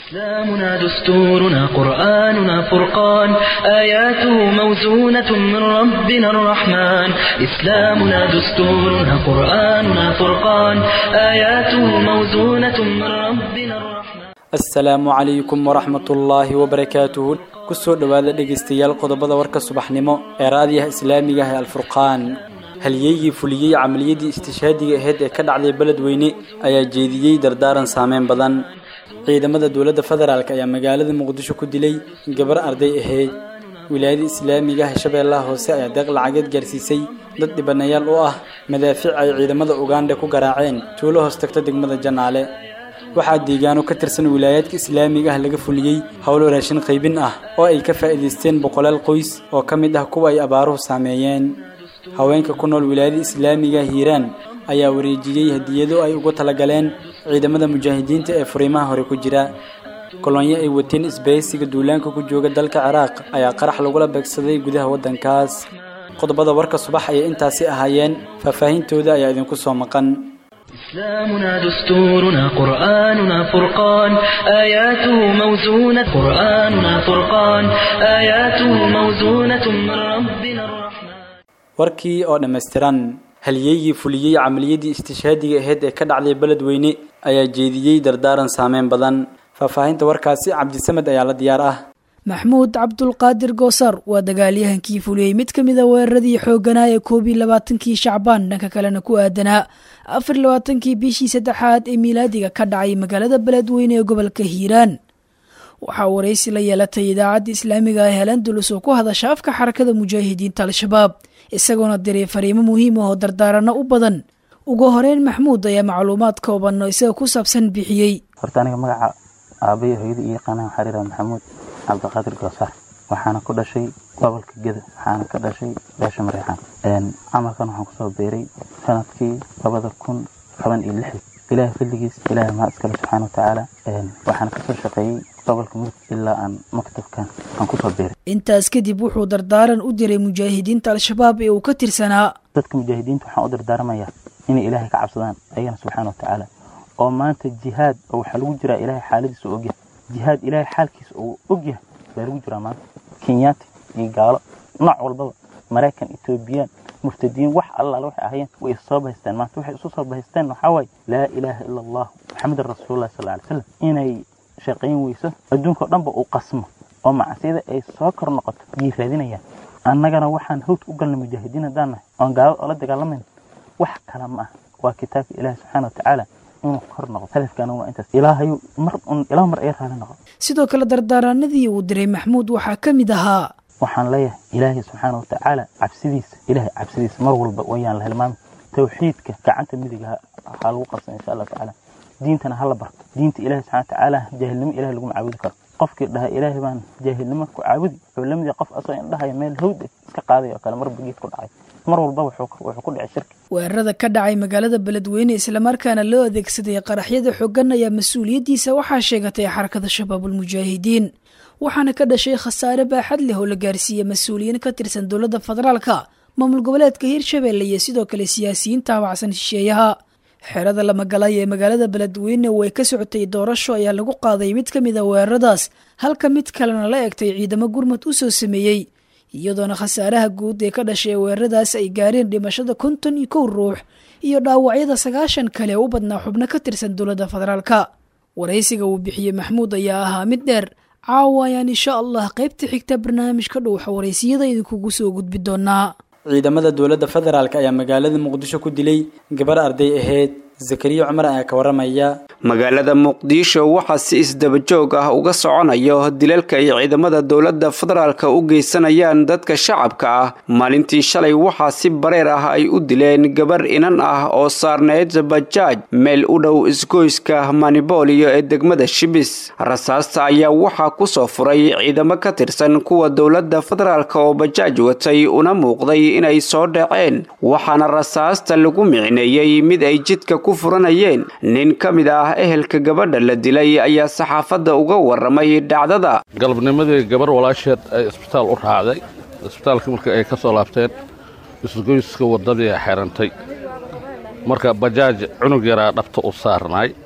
إسلامنا دستورنا قرآننا فرقان آياته موزونة من ربنا الرحمن إسلامنا دستورنا قرآننا فرقان آياته موزونة من ربنا الرحمن asalaamu calaykum waraxmatullaahi wabarakaatuhu kusoo dhowaada dhegaystayaal qodobada warka subaxnimo ee raadiyaha islaamiga ah ee alfurqaan halyeygii fuliyey camaliyadii istishhaadiga ahayd ee ka dhacday beledweyne ayaa jeediyey dardaaran saameyn badan ciidamada dowladda federaalk ayaa magaalada muqdisho ku dilay gabar arday ahayd wilaayada islaamiga ah shabeellaha hoose ayaa deeq lacageed gaarsiisay dad dhibanayaal u ah madaafiic ay ciidamada ugandha ku garaaceen tuulo hoos tagta degmada janaale waxaa deegaano ka tirsan wilaayaadka islaamiga ah laga fuliyey howlo raashin qaybin ah oo ay ka faa'iidaysteen boqolaal qoys oo ka mid ah kuwa ay abaaruhu saameeyeen haweenka ku nool wilaayada islaamiga hiiraan ayaa wareejiyey hadiyado ay ugu talagaleen ciidamada mujaahidiinta ee furiimaha hore ku jira kolonyo ay wateen isbahaysiga duulaanka ku jooga dalka ciraaq ayaa qarax lagula beegsaday gudaha waddankaas qodobada warka subax ayay intaasi ahaayeen faahfaahintooda ayaa idinku soo maqan إسلامنا دستورنا قرآننا فرقان آياته موزونة قرآننا فرقان آياته موزونة من ربنا الرحمن warkii oo dhammaystiran halyeygii fuliyey camaliyadii istishhaadiga ahayd ee ka dhacday beledweyne ayaa jeediyey dardaaran saameyn badan faahfaahinta warkaasi cabdisamed ayaa la diyaar ah maxmuud cabdulqaadir goosar waa dagaalyahankii fuliyey mid ka mida weeraradii xoogganaa ee koob iyo labaatankii shacbaan dhanka kalena ku aadanaa afar iyo labaatankii bishii saddexaad ee miilaadiga ka dhacay magaalada beledweyne ee gobolka hiiraan waxaa waraysi la yeelatay idaacadda islaamiga ah helandulus oo ku hadasha afka xarakada mujaahidiinta al-shabaab isagoona diray fariimo muhiim ah oo dardaaranno u badan ugu horeyn maxmuud ayaa macluumaad kooban oo isaga ku saabsan bixiyey horta aniga magaca aabbayo hooyada iyo yaqaanaha xariira maxamuud cabdiqaadir goosaar waxaana ku dhashay gobolka geda waxaana ka dhashay beesha mareexaan camalkan waxaan kusoo beeray sanadkii labada kun toban iyo lixdii ilaahay fadligiis ilaahay maa iskale subxaana watacaala waxaana kasoo shaqeeyey gobolka mudug ilaa aan maktabkan aan kusoo beeray intaas kadib wuxuu dardaaran u diray mujaahidiinta al-shabaab ee uu ka tirsanaa dadka mujaahidiinta waxaan u dardaarmayaa inay ilaahay ka cabsadaan ayagana subxaana watacaala oo maanta jihaad oo waxaa lagu jiraa ilaahay xaaladiisa u ogyahay jihaad ilaahay xaalkiisa uu ogyahay baa lagu jiraa maanta kenyaati iyo gaalo nooc walbaba maraykan etoobiyaan murtadiin wax allaale waxay ahayeen way is soo bahaysteen maanta waxay isu soo bahaysteen waxaa waaye laa ilaaha ila allah maxamedan rasuulullahi sal alay slam inay shaqayn weyso adduunka oo dhanba uu qasmo oo macsiyada ay soo kor noqoto yay raadinayaan annagana waxaan hawd u galnay mujaahidiin haddaan nahay oon gaalada oola dagaalamayna wax kale ma ah waa kitaabka ilaahi subxaana watacaala inuu kor noqdo hadafkaana waa intaas ilaahayu mar un ilaa mar ay raali noqo sidoo kale dardaaranadii uu diray maxmuud waxaa ka mid ahaa waxaan leeyahay ilaahay subxaana watacaala cabsidiisa ilaahay cabsidiisa mar walba wayaan la hilmaami tawxiidka gacanta midiga ha lagu qabsan insha allahu tacaala diintana hala barto diinta ilahi subxana watacaala jaahilnimo ilahay laguma caabudi karo qofkii dhaha ilaahay baan jaahilnimo ku caabudi wuxuu la mid yahay qof asoo indhahaya meel hawd iska qaaday oo kale marba geed ku dhacay mar walba wuxuu ku dhicay shirki weerarada ka dhacay magaalada beledweyne islamarkaana loo adeegsaday qaraxyada xooggan ayaa mas-uuliyaddiisa waxaa sheegatay xarakada shabaabulmujaahidiin waxaana ka dhashay khasaare baaxad leh oo la gaarsiiyey mas-uuliyiin ka tirsan dowladda federaalka maamul goboleedka hirshabeelle iyo sidoo kale siyaasiyiin taabacsan shisheeyaha xerada lamagalay ee magaalada beledweyne way ka socotay doorasho ayaa lagu qaaday mid ka mid a weeraradaas halka mid kalena la egtay ciidamo gurmud u soo sameeyey iyadoona khasaaraha guud ee ka dhashay weeraradaas ay gaareen dhimashada konton iyo kow ruux iyo dhaawacyada sagaashan kale u badnaa xubno ka tirsan dowladda federaalka waraysiga uu bixiyey maxmuud ayaa ahaa mid dheer caawa ayaan insha allah qaybta xigta barnaamijka dhowxa waraysiyada idinkugu soo gudbi doonaa ciidamada dowladda federaalk ayaa magaalada muqdisho ku dilay gabar arday ahayd zakariya cumar ayaa ka waramaya magaalada muqdisho waxaa si isdabajoog ah uga soconayo dilalka ay ciidamada dowladda federaalka u geysanayaan dadka shacabka ah maalintii shalay waxaa si bareer ah ay u dileen gabar inan ah oo saarneyd bajaaj meel u dhow isgoyska manibooliyo ee degmada shibis rasaasta ayaa waxaa kusoo furay ciidamo ka tirsan kuwa dowladda federaalk oo bajaaj watay una muuqday inay soo dhaceen waxaana rasaasta lagu micneeyey mid ay jidka ku furanayeen nin ka mid ah ehelka gabadha la dilay ayaa saxaafadda uga waramay dhacdada galabnimadii gabar walaasheed ay isbitaal u raacday isbitaalkii marka ay ka soo laabteen isgoyska waddadii xirantay marka bajaaj cunug yaraa dhabta u saarnaay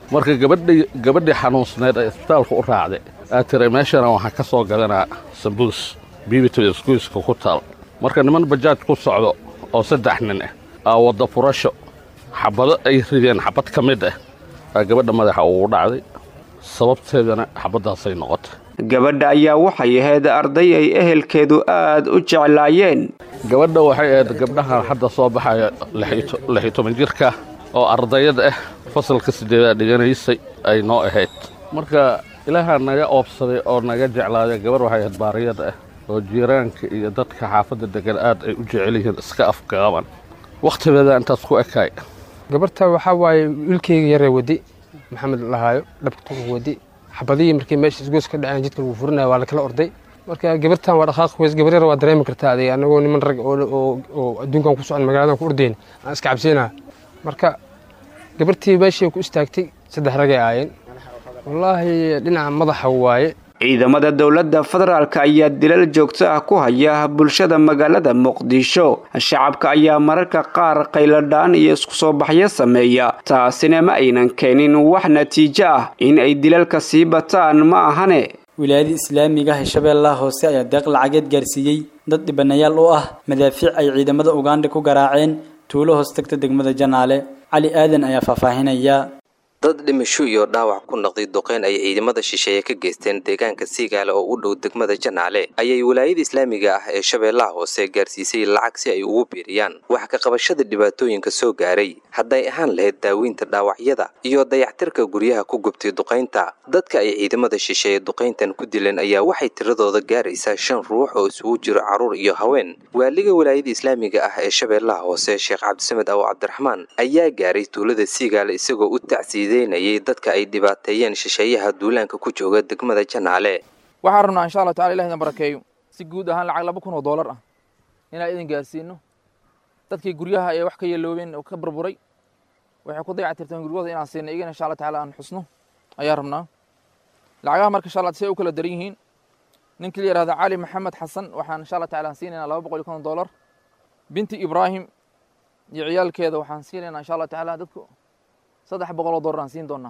marka gabadhii gabadhii xanuunsneed ee isbitaalka u raacday aad tiray meeshana waxaan ka soo gadanaa sambuus biibito iskuiska ku taal marka niman bajaaj ku socdo oo saddex nin ah aa wadda furasho xabado ay rideen xabad ka mid ah aa gabadha madaxa ugu dhacday sababteedana xabaddaasay noqotay gabadha ayaa waxay ahayd arday ay ehelkeedu aad u jeclaayeen gabadha waxay ahayd gabdhahan hadda soo baxaya lix iyo toban jirka oo ardayad ah fasalka siddeedaad dhiganaysay ay noo ahayd marka ilaahaa naga oobsaday oo naga jeclaaday gabarh waxay ahayd baariyad ah oo jiiraanka iyo dadka xaafadda degan aad ay u jecel yihiin iska afgaaban wakhtigeeda intaas ku ekaay gabarta waxaa waaye wiilkayga yaree wadi maxamed lahaayo dhabka wadi xabadihii markii meesha isgoos ka dhaceen jidka lagu furinaya waa lakala orday marka gabartan waa dhaqaaq weys gabar yar waa dareemi kartaa adiga anagoo niman rag oo adduunkan ku socon magaaladan ku ordayn aan iska cabsiinaa marka gabartii meeshii ku istaagtay saddex ragay aayeen wallaahi dhinaca madaxa waaye ciidamada dowladda federaalk ayaa dilal joogto ah ku haya bulshada magaalada muqdisho shacabka ayaa mararka qaar qayladhaan iyo isku soo baxyo sameeya taasina ma aynan keenin wax natiijo ah in ay dilalka sii bataan ma ahane wilaayada islaamiga hirshabeellaha hoose ayaa deeq lacageed gaarsiiyey dad dhibanayaal u ah madaafiic ay ciidamada ugandha ku garaaceen tuulo hoos tagta degmada janaale cali aadan ayaa faahfaahinaya dad dhimasho iyo dhaawac ku noqday duqeyn ay ciidamada shisheeye ka geysteen deegaanka siigaale oo u dhow degmada janaale ayay walaayada islaamiga ah ee shabeellaha hoose gaarsiisay lacag si ay ugu biiriyaan wax ka qabashada dhibaatooyinka soo gaaray hadday ahaan lahayd daaweynta dhaawacyada iyo dayactirka guryaha ku gubtay duqaynta dadka ay ciidamada shisheeye duqayntan ku dileen ayaa waxay tiradooda gaaraysaa shan ruux oo isugu jiro carruur iyo haween waaliga walaayada islaamiga ah ee shabeellaha hoose sheekh cabdisamed awo cabdiraxmaan ayaa gaaray tuulada siigaale isagoo u tacsiiday dadka ay dhibaateeyeen shisheeyaha duulaanka ku jooga degmada janaale waxaan rabnaa insha allah tacala ilah idin barakeeyo si guud ahaan lacag laba kun oo doolar ah inaan idin gaarsiino dadkii guryaha ee wax ka yeeloobeen oo ka burburay waxay ku dayactirteen guryahooda inaan siino iyagana insha allah tacala aan xusno ayaan rabnaa lacagaha marka insha allah say u kala daran yihiin ninkii la yihahda cali maxamed xasan waxaan insha allah tacala aan siinaynaa laba boqol iyo konton doolar binti ibraahim iyo ciyaalkeeda waxaan siinaynaa insha allah tacala dadku saddex boqol oo dollar aan siin doonnaa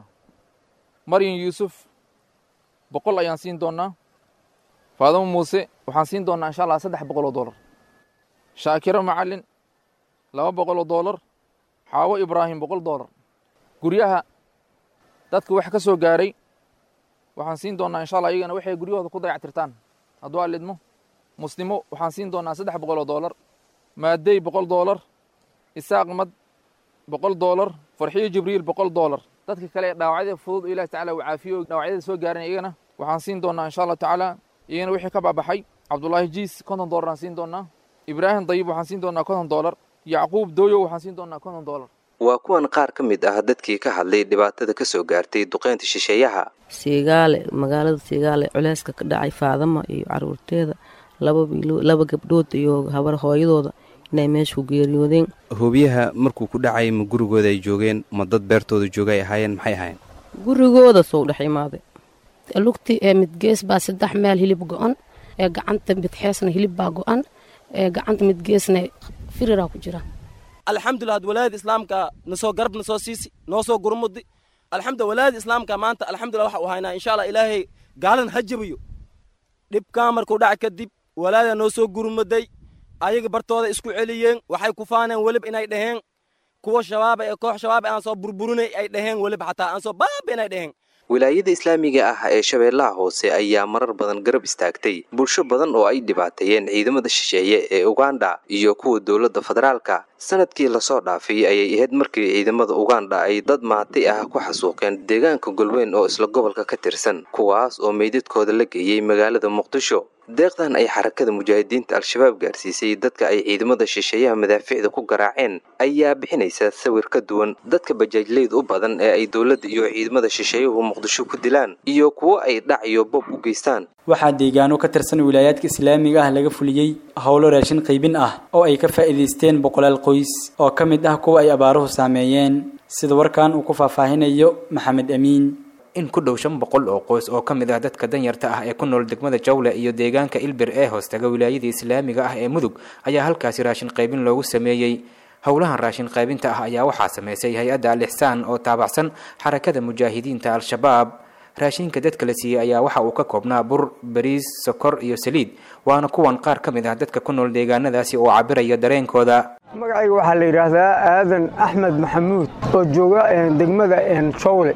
maryan yuusuf boqol ayaan siin doonnaa faadamo muuse waxaan siin doonnaa insha allah saddex boqol oo dollar shaakiro macalin laba boqol oo dollar xaawo ibraahim boqol dollar guryaha dadka wax ka soo gaaray waxaan siin doonnaa insha allah iyagana waxay guryahooda ku dayactirtaan hadduu alidmo muslimo waxaan siin doonnaa saddex boqol oo dollar maadey boqol dollar isaaq mad boqol dollar farxiyo jibriil boqol dollar dadka kale ee dhaawacyada fudud oo ilahi tacala uu caafiyo dhaawacyada soo gaaran iyagana waxaan siin doonnaa insha allah tacaala iyagana wixii ka baabaxay cabdullaahi jiis konton dollar aan siin doonnaa ibraahim dayib waxaan siin doonnaa konton dollar yacquub dooyow waxaan siin doonnaa konton dollar waa kuwan qaar ka mid ah dadkii ka hadlay dhibaatada ka soo gaartay duqeynta shisheeyaha siigaale magaalada siigaale culeyska ka dhacay faadama iyo caruurteeda laba gabdhood iyo habar hooyadooda inay meesha ku geeriyoodeen hoobiyaha markuu ku dhacay ma gurigooda ay joogeen ma dad beertooda jooga ay ahaayeen maxay ahaayeen gurigooda soo dhex imaaday lugti ee midgees baa saddex meel hilib go-an ee gacanta midxeesna hilib baa go-an ee gacanta midgeesna firiraa ku jira alxamdulilah ad walaayada islaamka nasoo garab nasoo siisi noo soo gurmudi alxamdulillah walaayada islaamka maanta alxamdulillah waxa uu haynaa insha allah ilaahay gaalan ha jabiyo dhibkaa markuu dhac kadib walaayada noo soo gurmuday ayaga bartooda isku celiyeen waxay ku faaneen welib inay dhaheen kuwa shabaaba ee koox shabaaba aan soo burburinay ay dhaheen welib xataa aan soo baaba inay dhaheen wilaayada islaamiga ah ee shabeellaha hoose ayaa marar badan garab istaagtay bulsho badan oo ay dhibaateeyeen ciidamada shisheeye ee uganda iyo kuwa dowladda federaalka sanadkii lasoo dhaafay ayay ahayd markii ciidamada uganda ay dad maati ah ku xasuuqeen deegaanka golweyn oo isla gobolka ka tirsan kuwaas oo meydadkooda la geeyey magaalada muqdisho deeqdan ay xarakada mujaahidiinta al-shabaab gaarsiisay dadka ay ciidamada shisheeyaha madaaficda ku garaaceen ayaa bixinaysa sawir ka duwan dadka bajaajleyd u badan ee ay dowladda iyo ciidamada shisheeyuhu muqdisho ku dilaan iyo kuwo ay dhac iyo bob u geystaan waxaa deegaano ka tirsan wilaayaadka islaamiga ah laga fuliyey howlo raashin qaybin ah oo ay ka faa'iidaysteen boqolaal qoys oo ka mid ah kuwa ay abaaruhu saameeyeen sida warkan uu ku faahfaahinayo maxamed amiin in ku dhow shan boqol oo qoys oo ka mid ah dadka danyarta ah ee ku nool degmada jawle iyo deegaanka ilbir ee hoostaga wilaayada islaamiga ah ee mudug ayaa halkaasi raashin qaybin loogu sameeyey howlahan raashin qaybinta ah ayaa waxaa sameysay hay-adda al ixsaan oo taabacsan xarakada mujaahidiinta al-shabaab raashinka dadka la siiyey ayaa waxa uu ka koobnaa bur bariis sokor iyo saliid waana kuwan qaar ka mid ah dadka ku nool deegaanadaasi oo cabiraya dareenkooda magacayga waxaa la yidhaahdaa aadan axmed maxamuud oo jooga degmada jowle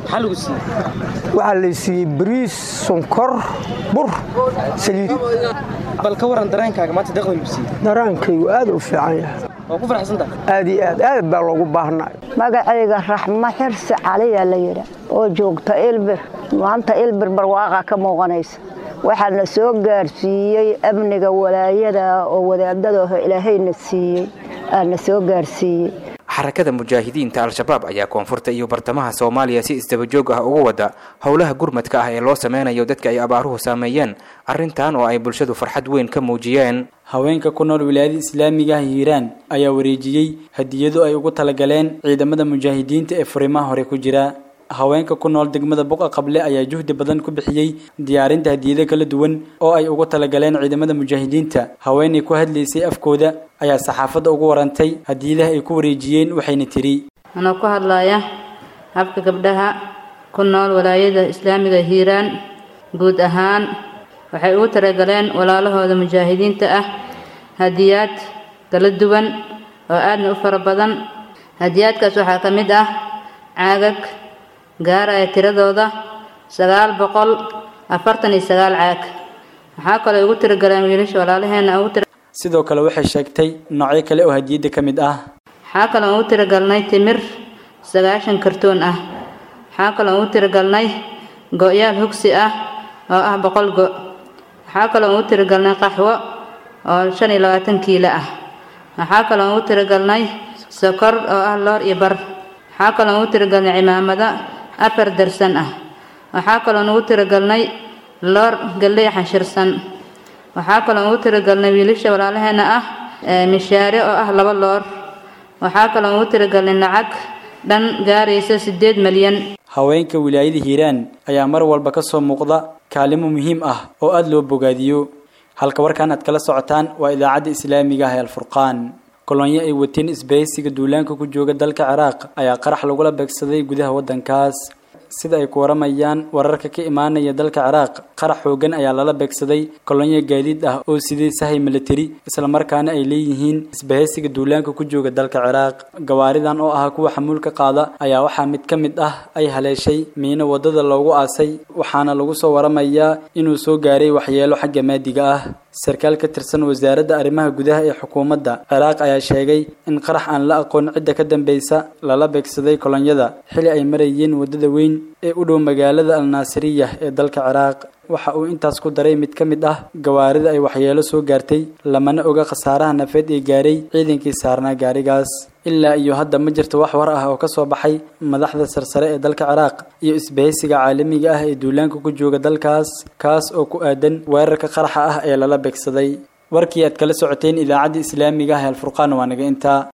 waxaa la siiyey bariis sonkor bur saliid bal ka waran dareenkaaga maanta deeqda lagu siiyey daraankaygu aad u fiican yahay waa ku faraxsantahay aad iyo aad aad baa loogu baahnay magacayga raxmo xirsi caliyaa la yidha oo joogta ilbir maanta ilbir barwaaqa ka muuqanaysa waxaa na soo gaarsiiyey amniga walaayada oo wadaadada ilaahayna siiyey aa na soo gaarsiiyey xarakada mujaahidiinta al-shabaab ayaa koonfurta iyo bartamaha soomaaliya si isdabajoog ah uga wada howlaha gurmadka ah ee loo sameynayo dadka ay abaaruhu saameeyeen arrintan oo ay bulshadu farxad weyn ka muujiyeen haweenka ku nool wilaayada islaamiga ah hiiraan ayaa wareejiyey hadiyado ay ugu talagaleen ciidamada mujaahidiinta ee furimaha hore ku jira haweenka ku nool degmada buqa qable ayaa juhdi badan ku bixiyey diyaarinta hadiyado kala duwan oo ay ugu talagaleen ciidamada mujaahidiinta haweenay ku hadlaysay afkooda ayaa saxaafadda ugu warantay hadiyadaha ay ku wareejiyeen waxayna tiri anoo ku hadlaya habka gabdhaha ku nool walaayada islaamiga hiiraan guud ahaan waxay ugu talagaleen walaalahooda mujaahidiinta ah hadiyaad kala duwan oo aadna u fara badan hadiyaadkaas waxaa ka mid ah caagag gaaraya tiradooda sagaal boqol afartan iyo sagaal caag waxaa kaloo ugu tiragaleen wiilasha walaalaheena ugu sidoo kale waxay sheegtay noocyo kale oo hadiyadda ka mid ah waxaa kaloo ugu tiragalnay timir sagaashan kartoon ah waxaa kaloo ugu tiragalnay go-yaal hugsi ah oo ah boqol go waxaa kaloo ugu tiragalnay qaxwo oo shan iyo labaatan kiilo ah waxaa kaloo ugu tiragalnay sokor oo ah loor iyo bar waxaa kaloo ugu tiragalnay cimaamada afar darsan ah waxaa kaloo ugu tiragalnay loor galley xanshirsan waxaa kaloo ugu tiragalnay wiilasha walaalaheena ah mishaare oo ah laba loor waxaa kaloo ugu tiragalnay lacag dhan gaaraysa siddeed malyan haweenka wilaayada hiiraan ayaa mar walba ka soo muuqda kaalimo muhiim ah oo aada loo bogaadiyo halka warkan aad kala socotaan waa idaacadda islaamiga ah ee alfurqaan kolonyo ay wateen isbahaysiga duulaanka ku jooga dalka ciraaq ayaa qarax lagula beegsaday gudaha waddankaas sida ay ku waramayaan wararka ka imaanaya dalka ciraaq qarax xoogan ayaa lala beegsaday kolonyo gaadiid ah oo sidee sahay militari islamarkaana ay leeyihiin isbahaysiga duulaanka ku jooga dalka ciraaq gawaaridan oo ah kuwa xamuulka qaada ayaa waxaa mid ka mid ah ay haleeshay miino wadada loogu aasay waxaana lagu soo waramayaa inuu soo gaaray waxyeelo xagga maadiga ah sarkaal ka tirsan wasaaradda arrimaha gudaha ee xukuumadda ciraaq ayaa sheegay in qarax aan la aqoon cidda ka dambeysa lala beegsaday kolonyada xili ay marayeen waddada weyn ee u dhow magaalada alnaasiriya ee dalka ciraaq waxa uu intaas ku daray mid ka mid ah gawaarida ay waxyeelo soo gaartay lamana oga khasaaraha nafeed ee gaaray ciidankii saarnaa gaarigaas ilaa iyo hadda ma jirto wax war ah oo ka soo baxay madaxda sarsare ee dalka ciraaq iyo isbahaysiga caalamiga ah ee duulaanka ku jooga dalkaas kaas oo ku aadan weerarka qaraxa ah ee lala beegsaday warkii aad kala socoteen idaacadda islaamiga ah ee alfurqaan waa naga intaa